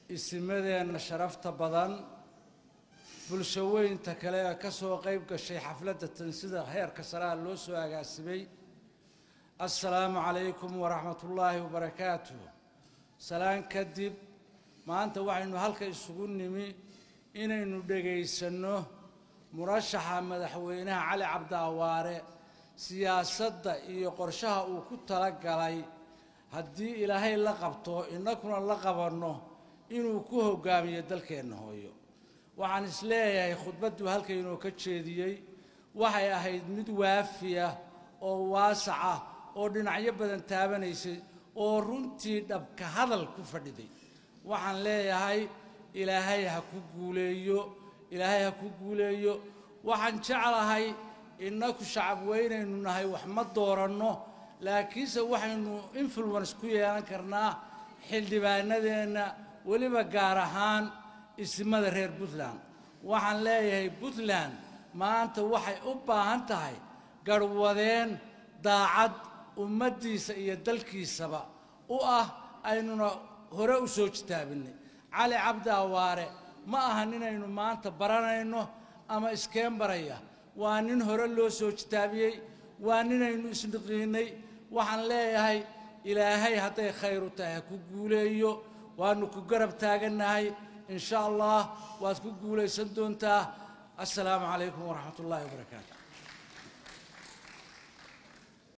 isimadeenna sharafta badan bulsho weynta kale ee ka soo qayb gashay xafladda tan sida heerka saraa loo soo agaasimay assalaamu calaykum waraxmatullaahi wabarakaatuh salaan kadib maanta waxaynu halka isugu nimi inaynu dhegaysanno murashaxa madaxweynaha cali cabdiawaare siyaasadda iyo qorshaha uu ku tala galay haddii ilaahay la qabto innakuna la qabanno inuu ku hoggaamiyo dalkeenna hooyo waxaan isleeyahay khudbadduu halkaynoo ka jeediyey waxay ahayd mid waafiya oo waasaca oo dhinacyo badan taabanaysay oo runtii dhabka hadal ku fadhiday waxaan leeyahay ilaahay ha ku guuleeyo ilaahay ha ku guuleeyo waxaan jeclahay innaku shacab weynaynu nahay wax ma dooranno laakiinse waxaynu influence ku yeelan karnaa xildhibaanadeenna weliba gaar ahaan isimada reer puntland waxaan leeyahay puntland maanta waxay u baahan tahay garhwadeen daacad ummaddiisa iyo dalkiisaba u ah aynuna hore u soo jitaabinay cali cabdi awaare ma aha ninaynu maanta baranayno ama iskeen baraya waa nin hore loo soo jitaabiyey waa ninaynu isniqiinay waxaan leeyahay ilaahay hadday khayru tahay ha ku guuleeyo waanu ku garab taagannahay in sha allah waad ku guulaysan doontaa assalaamu calaykum waraxmat ullaahi wabarakaatu